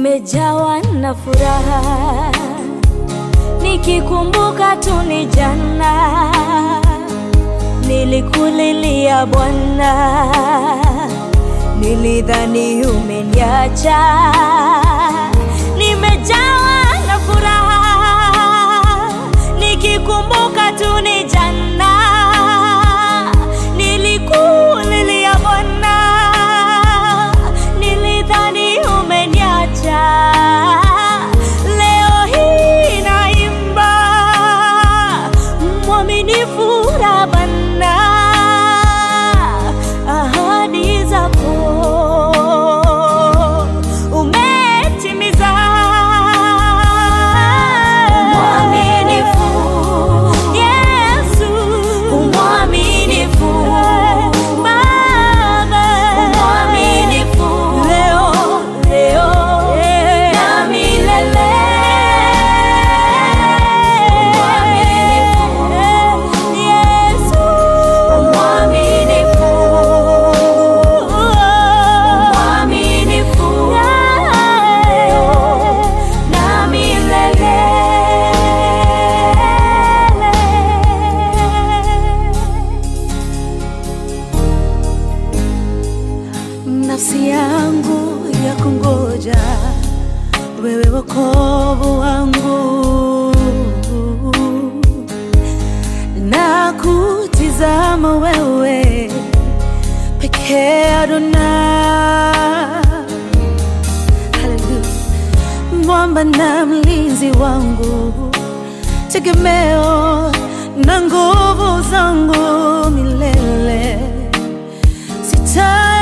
nimejawa na furaha nikikumbuka tu ni jana nilikulilia Bwana, nilidhani umeniacha. Nimejawa na furaha nikikumbuka tu ni jana nilikulilia Bwana, nilidhani umeniacha. Leo hii naimba mwaminifu Bwana, ahadi zako umetimiza. Mwaminifu Yesu, mwaminifu Baba, mwaminifu leo, leo na milele. Yesu, mwaminifu, mwaminifu leo na milele. Nafsi yangu ya kungoja wewe, wokovu wangu, na kutizama wewe pekee Adonai. Haleluya, mwamba na mlinzi wangu, tegemeo na nguvu zangu milele sita